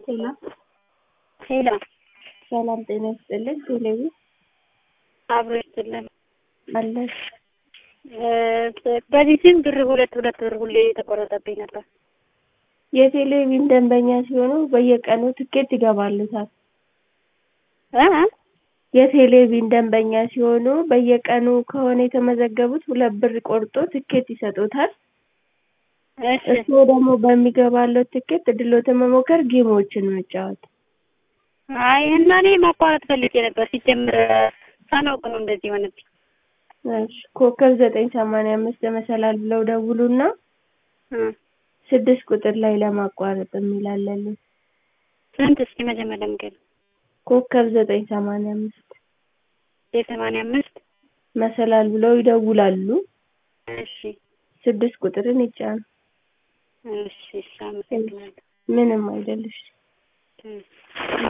ሄሎ ሄሎ ሰላም ጤና ይስጥልኝ። ቴሌቪ አብሮ ይስጥልን። አለሽ በዚህ ስም ብር ሁለት ሁለት ብር ሁሌ የተቆረጠብኝ ነበር። የቴሌቪዥን ደንበኛ ሲሆኑ በየቀኑ ትኬት ይገባሉታል። እ የቴሌቪዥን ደንበኛ ሲሆኑ በየቀኑ ከሆነ የተመዘገቡት ሁለት ብር ቆርጦ ትኬት ይሰጡታል። እሺ እርስዎ ደግሞ በሚገባለው ትኬት እድሎትን መሞከር፣ ጌሞችን መጫወት። አይ እና እኔ ማቋረጥ ፈልጌ ነበር። ሲጀምር ሳናውቅ ነው እንደዚህ ሆነብኝ። እሺ ኮከብ ዘጠኝ ሰማንያ አምስት መሰላል ብለው ደውሉና እ ስድስት ቁጥር ላይ ለማቋረጥ የሚላለልን ስንት እስኪ መጀመሪያ ምገብ ኮከብ ዘጠኝ ሰማንያ አምስት የሰማንያ አምስት መሰላል ብለው ይደውላሉ። እሺ ስድስት ቁጥርን ይጫኑ። እሺ እሺ አመሰግናለሁ። ምንም አይደልሽ። እ